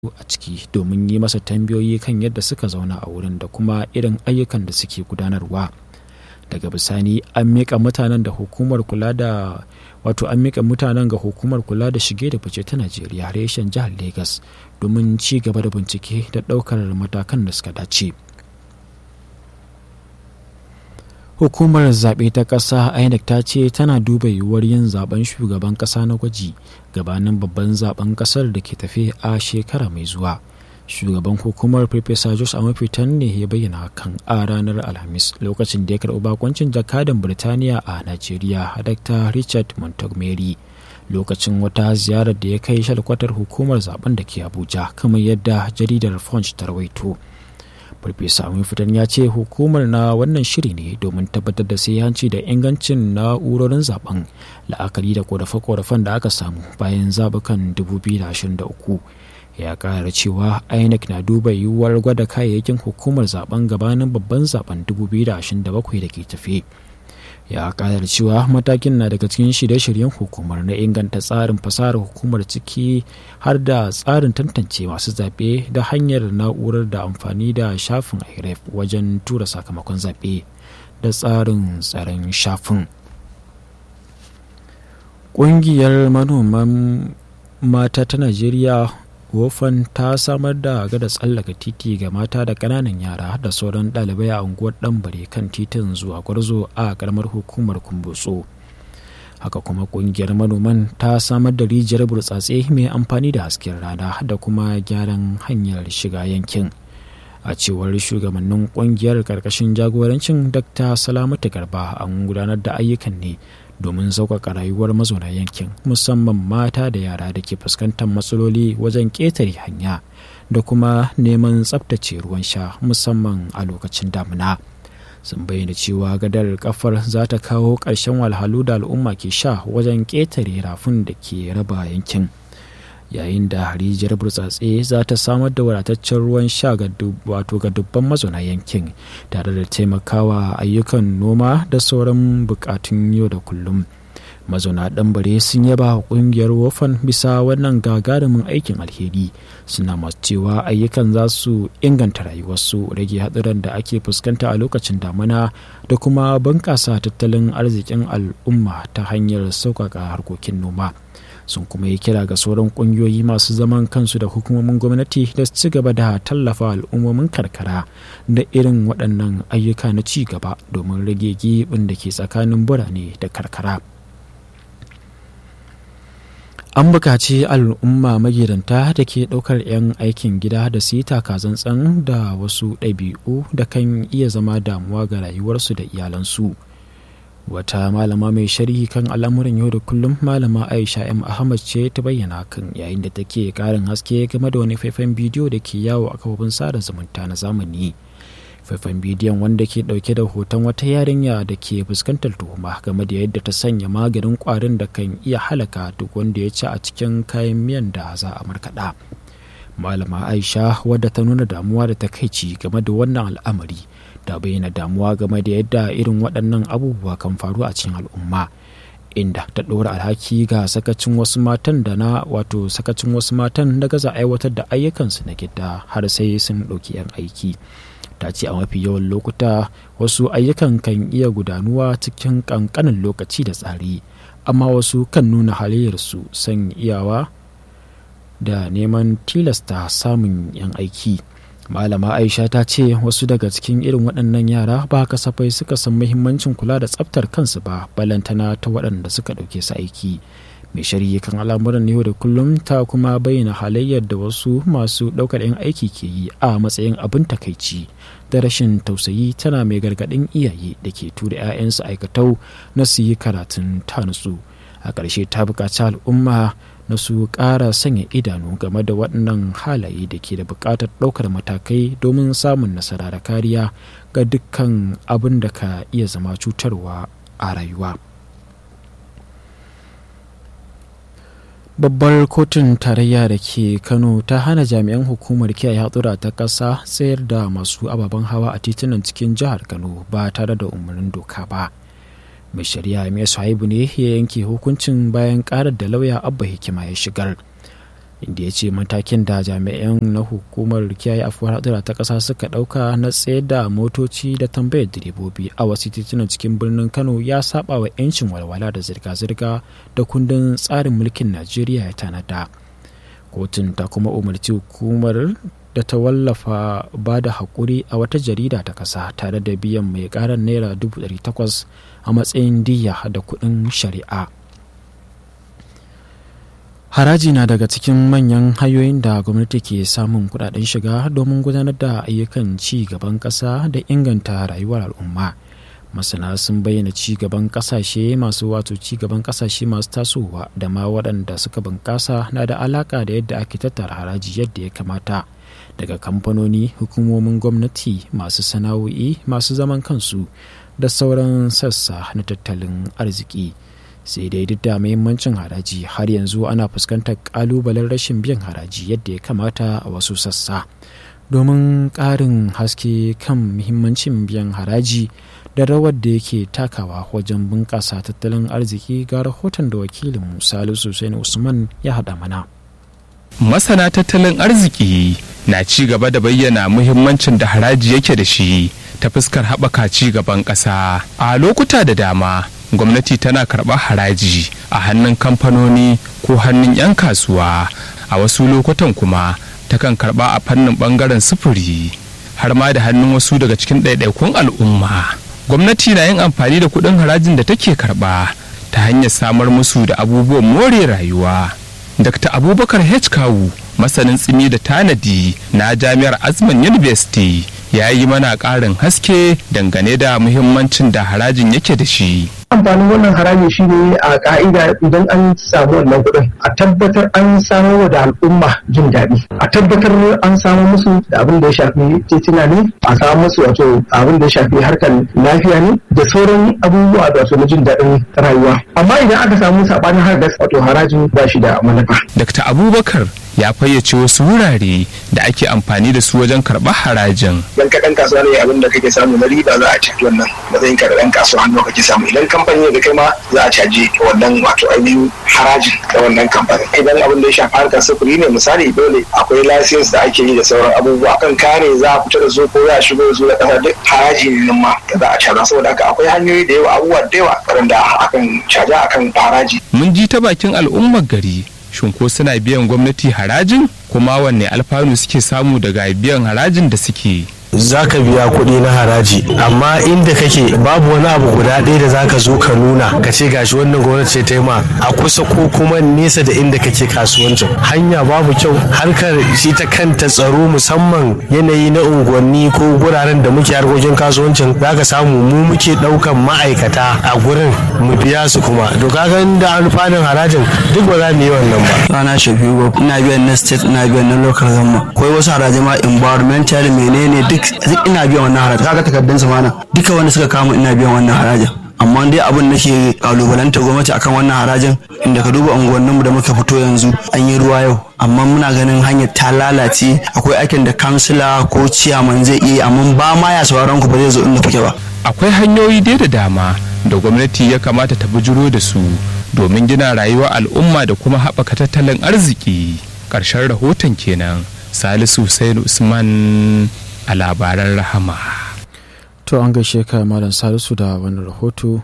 a ciki domin yi masa tambayoyi kan yadda suka zauna a wurin da kuma irin ayyukan da suke gudanarwa daga bisani an miƙa mutanen da hukumar kula da wato an miƙa mutanen ga hukumar kula da shige da fice ta najeriya reshen jihar lagos domin ci gaba da bincike da ɗaukar matakan da suka dace hukumar zaɓe ta ƙasa inec ta ce tana duba yiwuwar yin zaben shugaban ƙasa na gwaji gabanin babban zaben ƙasar da ke tafe a shekara mai zuwa shugaban hukumar farfesa jos amafitan ne ya bayyana hakan a ranar alhamis lokacin da ya karɓi bakoncin jakadan birtaniya a najeriya dr richard montgomery lokacin wata ziyarar da ya kai shalkwatar hukumar zaben da ke abuja kamar yadda jaridar punch ta rawaito farfesa fitan ya ce hukumar na wannan shiri ne domin tabbatar da hanci da ingancin na'urorin zaben la'akari da korafe-korafen da aka samu bayan zabukan 2023 ya kara cewa inec na duba yiwuwar gwada kayayyakin hukumar zaben gabanin babban zaben 2027 da ke tafe ya kara cewa matakin na daga cikin shirye-shiryen hukumar na inganta tsarin fasahar hukumar ciki har da tsarin tantance masu zaɓe da hanyar na'urar da amfani da shafin iref wajen tura sakamakon zaɓe da tsarin tsaron shafin ƙungiyar manoman mata ta najeriya wofan ta samar da gada tsallaka titi ga mata da ƙananan yara da sauran ɗalibai a unguwar ɗanbare kan titin zuwa gwarzo a ƙaramar hukumar kumbutso haka kuma ƙungiyar manoman ta samar da rijiyar burtsatse mai amfani da hasken rana da kuma gyaran hanyar shiga yankin a cewar shugabannin ƙungiyar ƙarƙashin jagorancin dr salamatu garba an gudanar da ayyukan ne domin sauƙaƙa rayuwar mazauna yankin musamman mata da yara da ke fuskantar matsaloli wajen ƙetare hanya da kuma neman tsabtace ruwan sha musamman a lokacin damina sun bayyana cewa gadar kafar za ta kawo ƙarshen walhalu da al'umma ke sha wajen ƙetare rafin da ke raba yankin yayin da rijiyar burtsatse za ta samar da wadataccen ruwan sha ga wato ga dubban mazauna yankin tare da taimakawa ayyukan noma da sauran bukatun yau da kullum mazauna ɗanbare sun yaba ƙungiyar wofan bisa wannan gagarumin aikin alheri suna masu cewa ayyukan za su inganta rayuwarsu rage haɗuran da ake fuskanta a lokacin damuna da kuma bunƙasa tattalin arzikin al'umma ta hanyar sauƙaƙa harkokin noma sun kuma yi kira ga sauran kungiyoyi masu zaman kansu da hukumomin gwamnati da su ci gaba da tallafa al'ummomin karkara da irin waɗannan ayyuka na ci gaba domin rage gibin da ke tsakanin birane da karkara an buƙaci al'umma magidanta da ke ɗaukar 'yan aikin gida da su yi takazantsan da wasu ɗabi'u da kan iya zama damuwa ga rayuwarsu da iyalansu. wata malama mai sharhi kan al'amuran yau da kullum malama aisha m ahmad ce ta bayyana kan yayin da take karin haske game da wani faifan bidiyo da ke yawo a kafofin sada zumunta na zamani faifan bidiyon wanda ke dauke da hoton wata yarinya da ke fuskantar tuhuma game da yadda ta sanya maganin kwarin da kan iya halaka duk wanda ya ci a cikin kayan miyan da za a markaɗa malama aisha wadda ta nuna damuwa da takaici game da wannan al'amari ta bayyana damuwa game da yadda irin waɗannan abubuwa kan faru a cikin al'umma inda ta ɗora alhaki ga sakacin wasu matan da na wato sakacin wasu matan da gaza aiwatar da ayyukansu na gida har sai sun ɗauki 'yan aiki ta ce a mafi yawan lokuta wasu ayyukan kan iya gudanuwa cikin ƙanƙanin lokaci da tsari amma wasu kan nuna halayyarsu san iyawa da neman tilasta samun 'yan aiki malama aisha ta ce wasu daga cikin irin waɗannan yara ba kasafai suka san muhimmancin kula da tsaftar kansu ba balantana ta waɗanda suka ɗauke su aiki mai shari'a kan al'amuran yau da kullum ta kuma bayyana halayyar da wasu masu ɗaukar 'yan aiki ke yi a matsayin abin takaici da rashin tausayi tana mai gargaɗin iyaye da ke tura 'ya'yansu aikatau na su yi karatun ta nutsu a ƙarshe ta buƙaci al'umma na su ƙara sanya idanu game da waɗannan halaye da ke da buƙatar ɗaukar matakai domin samun nasara da kariya ga dukkan abin da ka iya zama cutarwa a rayuwa babbar kotun tarayya da ke kano ta hana jami'an hukumar kiyaye hatsura ta ƙasa tsayar da masu ababen hawa a titunan cikin jihar kano ba tare da umarnin doka ba mai shari'a mai sahibu ne ya yanke hukuncin bayan karar da lauya abba hikima ya shigar inda ya ce matakin da jami'an na hukumar kiyaye afuwar hadura ta ƙasa suka ɗauka na tsaye da motoci da tambayar direbobi a wasu titunan cikin birnin kano ya saba wa 'yancin walwala da zirga-zirga da kundin tsarin mulkin najeriya ya tanada kotun ta kuma umarci hukumar da ta wallafa ba da haƙuri a wata jarida ta ƙasa tare da biyan mai ƙarar naira 800 a matsayin diya da kuɗin shari'a haraji na daga cikin manyan hanyoyin da gwamnati ke samun kudaden shiga domin gudanar da ayyukan ci gaban ƙasa da inganta rayuwar al'umma masana sun bayyana ci gaban kasashe masu wato ci gaban kasashe masu tasowa da ma waɗanda suka bunƙasa na da alaƙa da yadda ake tattara haraji yadda ya kamata daga kamfanoni hukumomin gwamnati masu sana'o'i masu zaman kansu da sauran sassa na tattalin arziki sai dai duk da muhimmancin haraji har yanzu ana fuskantar kalubalen rashin biyan haraji yadda ya kamata a wasu sassa domin ƙarin haske kan muhimmancin biyan haraji da rawar da yake takawa wajen bunƙasa tattalin arziki ga rahoton da wakilin salisu Hussein usman ya haɗa mana masana tattalin arziki na ci gaba da bayyana muhimmancin da haraji yake da shi ta fuskar haɓaka ci gaban ƙasa a lokuta da dama gwamnati tana karɓar haraji a hannun kamfanoni ko hannun 'yan kasuwa a wasu lokutan kuma takan karɓa a fannin ɓangaren sufuri har ma da hannun wasu daga cikin ɗaiɗaikun al'umma gwamnati na yin amfani da kuɗin harajin da take karɓa ta hanyar samar musu da abubuwan more rayuwa dr abubakar h kawu masanin tsimi da tanadi na jami'ar azman university ya yi mana ƙarin haske dangane da muhimmancin da harajin yake da shi amfanin wannan haraji shi ne a ka'ida idan an samu wannan kuɗin a tabbatar an samar da al'umma jin daɗi a tabbatar an samu musu da abin da ya shafi titina ne a samu musu wato abin da ya shafi harkar lafiya ne da sauran abubuwa da wato na jin daɗin rayuwa amma idan aka samu saɓanin har wato harajin ba shi da manufa. Dr. Abubakar ya fayyace wasu wurare da ake amfani da su wajen karɓar harajin. Dan ka ɗan kasuwa ne abin da kake samu na riba za a caji wannan matsayin ka da ɗan kasuwa hannu kake samu idan kamfani da kai ma za a caji wannan wato ainihin harajin da wannan kamfani. Idan abin da ya shafi harkar sufuri ne misali dole akwai lasins da ake yi da sauran abubuwa kan kare za a fita da su ko za a shigo da su da ƙasa duk haraji ne nan ma da za a caza saboda haka akwai hanyoyi da yawa abubuwa da yawa waɗanda akan caja akan haraji. Mun ji ta bakin al'ummar gari shin ko suna biyan gwamnati harajin kuma wanne alfanu suke samu daga biyan harajin da suke za ka biya kuɗi na haraji amma inda kake babu wani abu guda ɗaya da za ka zo ka nuna ka ce gashi wannan gwamnati ce ta yi ma a kusa ko kuma nesa da inda kake kasuwancin hanya babu kyau harkar shi ta kanta tsaro musamman yanayi na unguwanni ko guraren da muke harkokin kasuwancin za ka samu mu muke ɗaukan ma'aikata a gurin mu biya su kuma to kaga da alfanun harajin duk ba za mu yi wannan ba rana shafiu ina biyan na state ina biyan na local government akwai wasu haraji ma environmental menene duk duk ina biyan wannan haraji kaga takardun su mana duka wanda suka kama ina biyan wannan harajin amma dai abin da ke kalubalanta gwamnati akan wannan harajin inda ka duba unguwannin mu da muka fito yanzu an yi ruwa yau amma muna ganin hanyar ta lalace akwai aikin da kansila ko ciyaman zai iya amma ba ma ya sauraron ku ba zai zo inda kuke ba akwai hanyoyi dai da dama da gwamnati ya kamata ta bujuro da su domin gina rayuwar al'umma da kuma haɓaka tattalin arziki ƙarshen rahoton kenan salisu Hussein usman a labaran rahama to an gaishe ka malam salisu da wani rahoto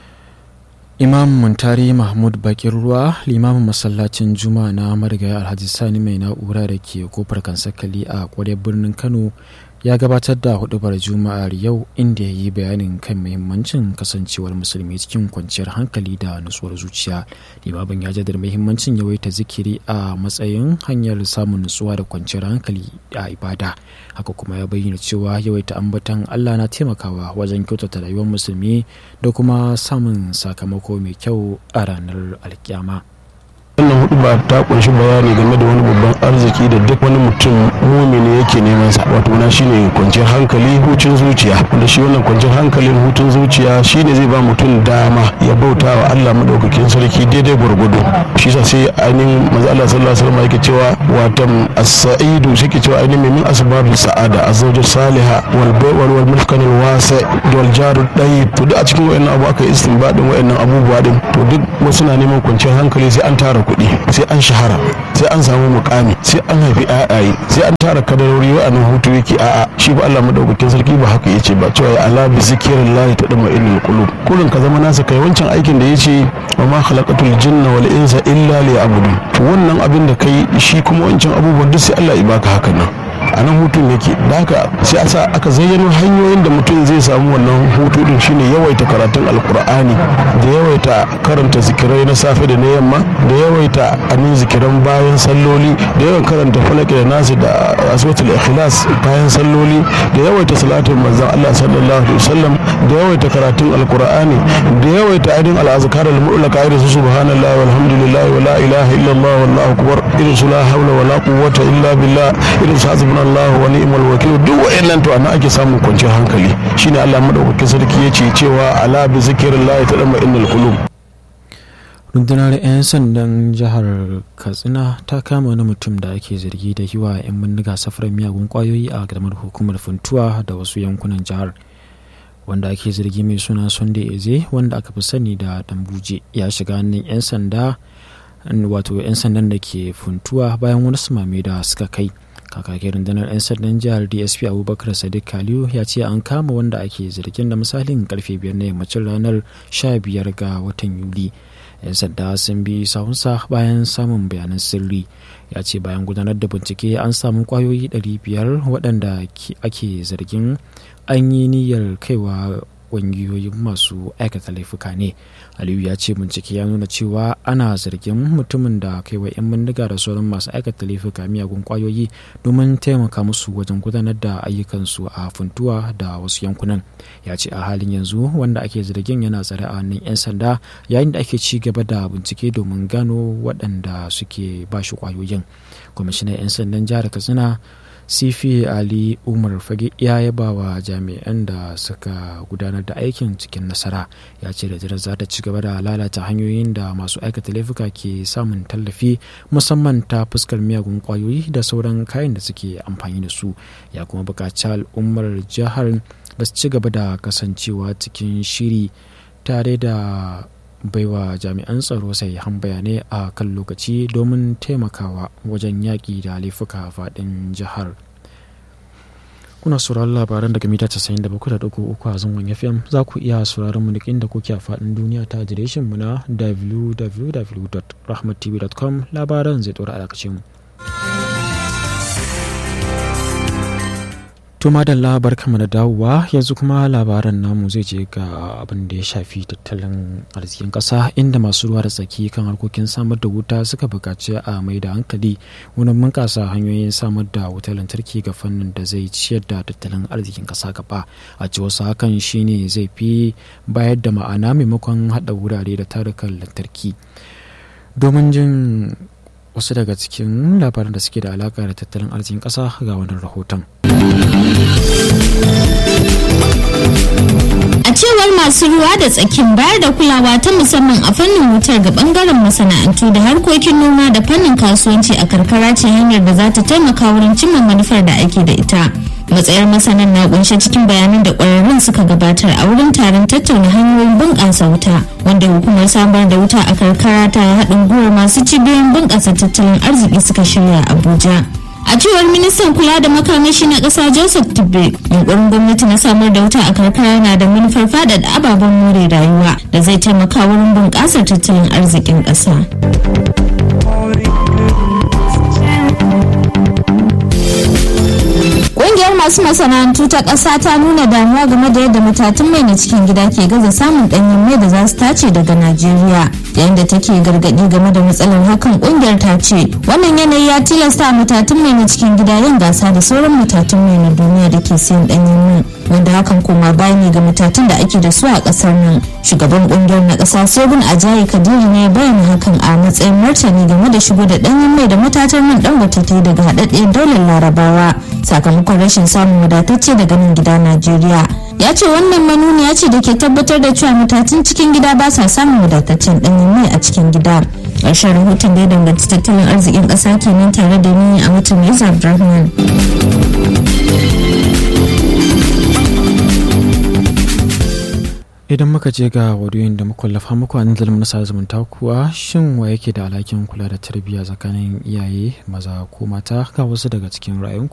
imam muntari mahmud bakin ruwa limamin masallacin juma'a na marigaya alhaji sani mai na'ura da ke kofar kansakali a kwarar birnin kano ya gabatar da hudubar juma'ar yau inda ya yi bayanin kan muhimmancin kasancewar musulmi cikin kwanciyar hankali da nutsuwar zuciya limamin ya jaddada muhimmancin yawaita zikiri a matsayin hanyar samun nutsuwa da kwanciyar hankali a ibada haka kuma ya bayyana cewa yawaita ambatan allah na taimakawa wajen kyautata rayuwar musulmi da kuma samun sakamako mai kyau a ranar alkiyama wannan hudu ba ta kunshi bayani game da wani babban arziki da duk wani mutum mumini yake neman sa wato na shine kwanciyar hankali hucin zuciya wanda shi wannan kwanciyar hankalin hutun zuciya shine zai ba mutum dama ya bauta wa Allah madaukakin sarki daidai gwargwado shi sa sai ainihin manzo Allah sallallahu alaihi wasallam yake cewa watan as-sa'idu shi ke cewa ainihin min asbabu sa'ada azwaju salihah wal wal wal mulkan al wasi wal jaru dai to duk a cikin wayannan abu aka yi istinbadin wayannan abubuwa din to duk wasu na neman kwanciyar hankali sai an tara kuɗi sai an shahara sai an samu mukami sai an haifi ayaye sai an tara kadarori wa'annan hutu yake a'a shi ba Allah madaukakin sarki ba haka yace ba cewa ya ala bi zikrillahi tadma innal qulub kullun ka zama nasa kai wancan aikin da yace wa ma khalaqatul jinna wal insa illa liya'budun to wannan abin da kai shi kuma wancan abubuwan duk sai Allah ya baka hakan nan a nan hutun yake da haka sai asa aka zayyano hanyoyin da mutum zai samu wannan hutu din shine yawaita karatun alkur'ani da yawaita karanta zikirai na safe da na yamma da yawaita anin zikiran bayan salloli da yawan karanta falaki da nasi da aswatul ikhlas bayan salloli da yawaita salatin manzon Allah sallallahu alaihi wasallam da yawaita karatun alkur'ani da yawaita ainihin al'azkar al-mu'laka irin su subhanallahi walhamdulillahi wala ilaha illallah wallahu akbar irin su la hawla wala quwwata illa billah irin su hasbuna Allah wa ni'mal wakil duk wayannan to anan ake samun kwanciyar hankali shine Allah madaukakin sarki yace cewa ala bi zikrillah tadma innal qulub rundunar 'yan sandan jihar katsina ta kama wani mutum da ake zargi da yi wa 'yan bindiga safarar miyagun kwayoyi a gamar hukumar funtuwa da wasu yankunan jihar wanda ake zargi mai suna sunday eze wanda aka fi sani da dambuje ya shiga hannun 'yan sanda wato 'yan sandan da ke funtuwa bayan wani sumame da suka kai kakakin rundunar 'yan sandan jihar dsp abubakar sadiq kaliyu ya ce an kama wanda ake zargin da misalin karfe biyar na yammacin ranar 15 ga watan yuli 'yan sanda sun bi sahunsa bayan samun bayanan sirri ya ce bayan gudanar da bincike an samu kwayoyi 500 waɗanda ake zargin an yi niyyar kaiwa ƙungiyoyin masu aikata laifuka ne aliyu ya ce bincike ya nuna cewa ana zargin mutumin da kaiwa 'yan bindiga da sauran masu aikata laifuka miyagun kwayoyi domin taimaka musu wajen gudanar da ayyukansu a funtuwa da wasu yankunan ya ce a halin yanzu wanda ake zargin yana tsare a hannun 'yan sanda yayin da ake ci gaba da bincike domin gano waɗanda suke bashi kwayoyin kwamishinan 'yan sandan jihar katsina sifi ali umar fage ya yaba wa jami'an da suka gudanar da aikin cikin nasara ya ce da za ta ci gaba da lalata hanyoyin da masu aikata laifuka ke samun tallafi musamman ta fuskar miyagun kwayoyi da sauran kayan da suke amfani da su ya kuma buƙaci al'ummar jihar da su ci gaba da kasancewa cikin shiri tare da baiwa jami'an tsaro sai han bayanai a kan lokaci domin taimakawa wajen yaƙi da laifuka faɗin jihar kuna sauraron labaran daga mita 97.3 a zangon fm za ku iya sauraron mu duk inda kuke a faɗin duniya ta adireshin mu na www.rahmattv.com labaran zai ɗora a mu. To madalla barkamu da dawowa yanzu kuma labaran namu zai je ga abin da ya shafi tattalin arzikin ƙasa inda masu ruwa da tsaki kan harkokin samar da wuta suka buƙaci a mai da hankali wurin bunƙasa hanyoyin samar da wutar lantarki ga fannin da zai ciyar da tattalin arzikin ƙasa gaba a ci wasu hakan shine zai fi bayar da ma'ana maimakon haɗa wurare da tarukan lantarki domin jin wasu daga cikin labaran da suke da alaka da tattalin arzikin ƙasa ga wannan rahoton. A cewar masu ruwa da tsakin bayar da kulawa ta musamman a fannin wutar ga bangaren masana'antu da harkokin noma da fannin kasuwanci a karkara ce hanyar da za ta taimaka wurin cimma manufar da ake da ita. matsayar masanan na kunshe cikin bayanan da kwararrun suka gabatar a wurin taron tattauna hanyoyin bunƙasa wuta wanda hukumar samar da wuta a karkara ta haɗin gwiwar masu cibiyoyin bunƙasa tattalin arziki suka shirya abuja a cewar ministan kula da makamashi na ƙasa joseph tibbe yunkurin gwamnati na samar da wuta a karkara na da manufar faɗaɗa ababen more rayuwa da zai taimaka wurin bunƙasar tattalin arzikin ƙasa. Ƙungiyar masu masana'antu ta ƙasa ta nuna damuwa game da yadda matatun mai na cikin gida ke gaza samun ɗanyen mai da za su tace daga Najeriya. Yayin da take gargaɗi game da matsalar hakan ƙungiyar ta ce wannan yanayi ya tilasta matatun mai na cikin gida yin gasa da sauran matatun mai na duniya da ke siyan ɗanyen mai. Wanda hakan koma baya ne ga matatun da ake da su a ƙasar nan. Shugaban ƙungiyar na ƙasa Sogun Ajayi Kadiri ne bayyana hakan a matsayin martani game da shigo da ɗanyen mai da matatar man Dangote ta yi daga haɗaɗɗiyar daular Larabawa. sakamakon rashin samun wadatacce daga nan gida Najeriya. Ya ce wannan manuniya ce da ke tabbatar da cewa matatun cikin gida ba sa samun wadataccen ɗanyen mai a cikin gida. Ƙarshen rahoton da ya danganci tattalin arzikin ƙasa kenan tare da ni a mutum Isa Abdulrahman. idan muka je ga wadiyoyin da muka muku a nan zalmin na zumunta kuwa shin wa yake da alhakin kula da tarbiyya tsakanin iyaye maza ko mata ga wasu daga cikin ra'ayinku